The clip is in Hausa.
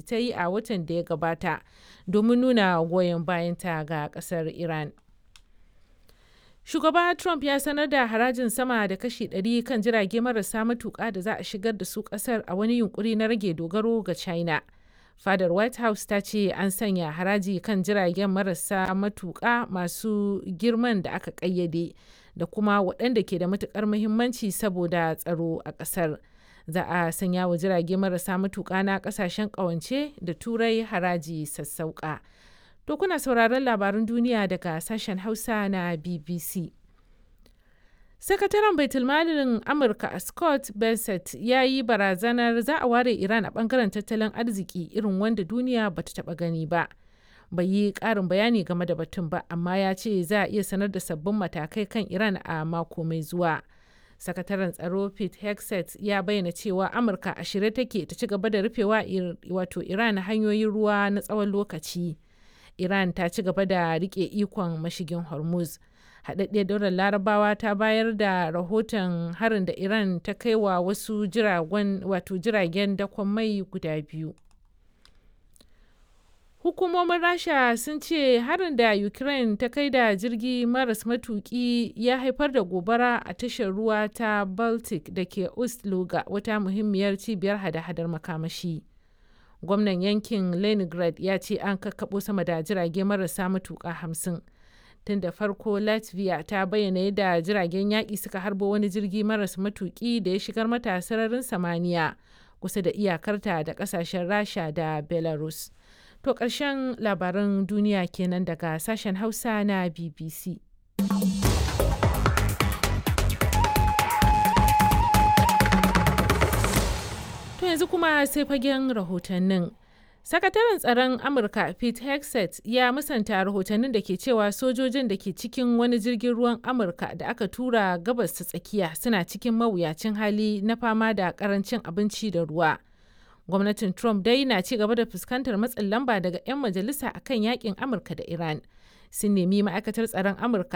ta yi a watan da ya gabata domin nuna goyon bayanta ga ƙasar Iran. Shugaba Trump ya sanar da harajin sama da kashi 100 kan jirage marasa matuƙa da za a shigar da su ƙasar a wani yunkuri na rage dogaro ga China. Fadar White House ta ce an sanya haraji kan jiragen marasa matuƙa masu girman da aka ƙayyade da kuma waɗanda ke da matuƙar muhimmanci saboda tsaro a ƙasar. Za a sanya wa jirage marasa matuƙa na ƙasashen ƙawance da turai haraji sassauƙa. To kuna sauraron labarun duniya daga sashen Hausa na BBC. Sakataren Baitulmalin Amurka Scott Bessent ya yi barazanar za a ware Iran a bangaren tattalin arziki irin wanda duniya ba ta taɓa gani ba. Bai yi ƙarin bayani game da batun ba, amma ya ce za a iya sanar da sabbin matakai kan Iran a mako mai zuwa. Sakataren tsaro Pete Hegseth ya bayyana cewa Amurka a shirye take ta ci gaba da rufewa wato Iran hanyoyin ruwa na tsawon lokaci. Iran ta ci gaba da rike ikon mashigin Hormuz. Haɗaɗɗiyar daular Larabawa ta bayar da rahoton harin da Iran ta kai wa wasu jiragen wato jiragen dakon mai guda biyu. Hukumomin Rasha sun ce harin da Ukraine ta kai da jirgi maras matuki ya haifar da gobara a tashar ruwa ta Baltic da ke Ust-Luga wata muhimmiyar cibiyar hada-hadar makamashi. gwamnan yankin leningrad ya ce an kakkaɓo sama da jirage marasa matuƙa hamsin tun da farko latvia ta bayyana yadda jiragen yaƙi suka harbo wani jirgi maras matuƙi da ya shigar mata sararin samaniya kusa da iyakarta da ƙasashen rasha da belarus to ƙarshen labaran duniya kenan daga sashen hausa na bbc To yanzu kuma sai fagen rahotannin. Sakataren tsaron Amurka Pete Hegseth ya musanta rahotannin da ke cewa sojojin da ke cikin wani jirgin ruwan Amurka da aka tura gabas ta tsakiya suna cikin mawuyacin hali na fama da karancin abinci da ruwa. Gwamnatin Trump dai na ci gaba da fuskantar matsin lamba daga 'yan majalisa akan yakin Amurka da Iran. Sun nemi ma'aikatar tsaron Amurka